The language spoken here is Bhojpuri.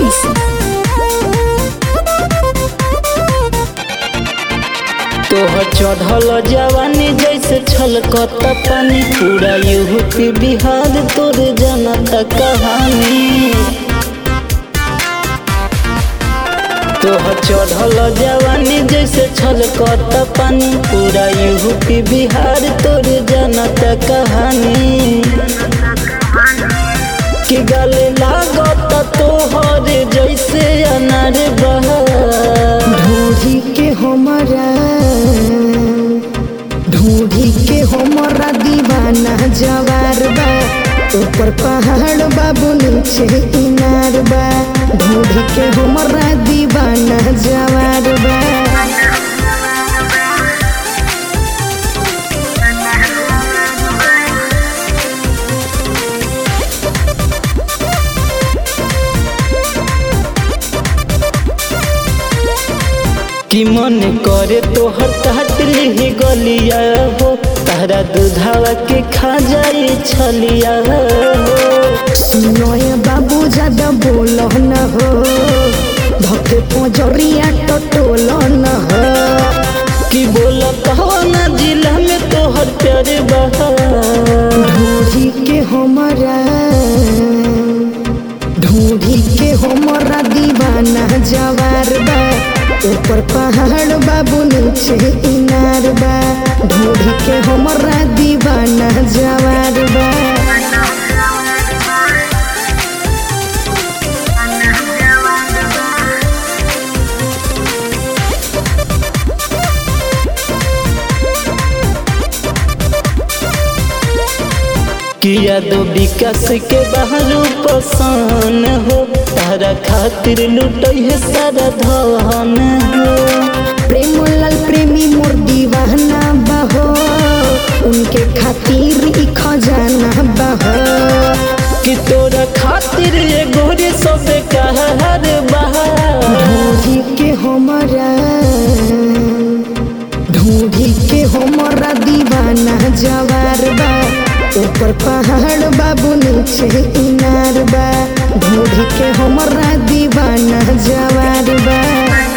तोहर चढ़ल जवानी जैसे छलकत पानी पूरा यूपी बिहार तोर जनता कहानी तोहर चढ़ल जवानी जैसे छलकत पानी पूरा यूपी बिहार तोर जनता कहानी कि गले लागत तोहर जैसे अनार बहा ढूंढी के हमरा ढूंढी के हमरा दीवाना जवार बा ऊपर पहाड़ बाबू नीचे इनार बा ढूंढी के हमरा दीवाना जवार बा कि मन करे तोहर काट ली गलिया हो तारा दूधावा के खा जाए छलिया हो सुनोए बाबू ज्यादा बोलो न हो धके पोजरिया टटोल न हो कि बोल कौन जिला में तोहर प्यार बहा ढूंढी के हमरा ढूंढी के हमरा दीवाना जवार बा ऊपर पहाड़ बाबू नीचे इनार बा ढूंढी के हमरा दीवाना जवार बा किया दो विकास के बाहर पसान हो तारा खातिर लुटई है सारा धन हो प्रेम लाल प्रेमी मोर दीवाना बहो उनके खातिर ई खजाना बहो कि तोरा खातिर ये गोरे सबे कहर बहा ढूंढी के हमरा ढूंढी के हमरा दीवाना जवार बा ऊपर पहाड़ बाबू नीचे इनार बा ढूंढी के हमरा दीवाना जवार बा